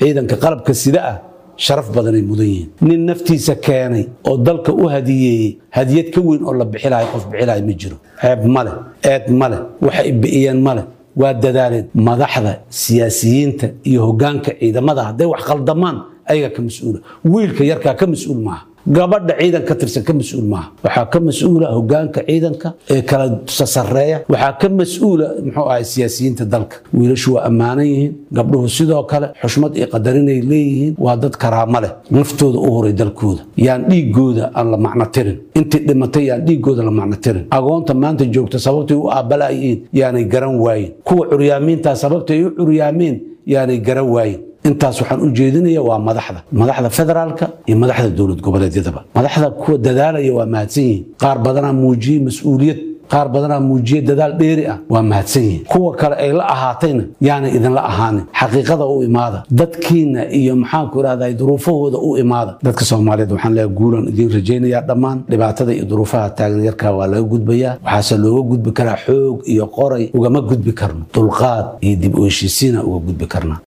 ciidanka qalabka sida ah sharaf badanay mudan yihiin nin naftiisa keenay oo dalka u hadiyeeyey hadiyad ka weyn oo la bixilahay qof bixilahay ma jiro ceeb male eed male waxay bi'iyeen male waa dadaaleen madaxda siyaasiyiinta iyo hoggaanka ciidamada hadday wax qaldamaan ayaga ka mas-uula wiilka yarkaa ka mas-uul maaha gabadha ciidan ka tirsan ka mas-uul maaha waxaa ka mas-uula hogaanka ciidanka ee kala sasareeya waxaa ka mas-uula muxuu ahay siyaasiyiinta dalka wiilashu waa ammaanan yihiin gabdhuhu sidoo kale xushmad iyo qadarinay leeyihiin waa dad karaamo leh naftooda u horay dalkooda yaan dhiigooda aan la macno tirin intii dhimatay yaan dhiigooda la macno tirin agoonta maanta joogta sababtay u aabalaayiin yaanay garan waayin kuwa curyaamiintaa sababtay u curyaameen yaanay garan waayin intaas waxaan u jeedinaya waa madaxda madaxda federaalka iyo madaxda dowlad goboleedyadaba madaxda kuwa dadaalaya waa mahadsan yihiin qaar badanaa muujiyey mas-uuliyad qaar badanaa muujiye dadaal dheeri ah waa mahadsan yihiin kuwa kale ay la ahaatayna yaanay idinla ahaanin xaqiiqada u imaada dadkiina iyo maxaanku idhahdaa duruufahooda u imaada dadka soomaaliyeed waxaan leeyahay guulan idiin rajaynayaa dhammaan dhibaatada iyo duruufaha taagan yarkaa waa laga gudbayaa waxaase looga gudbi karaa xoog iyo qoray ugama gudbi karno dulqaad iyo dib u heshiisiina uga gudbi karna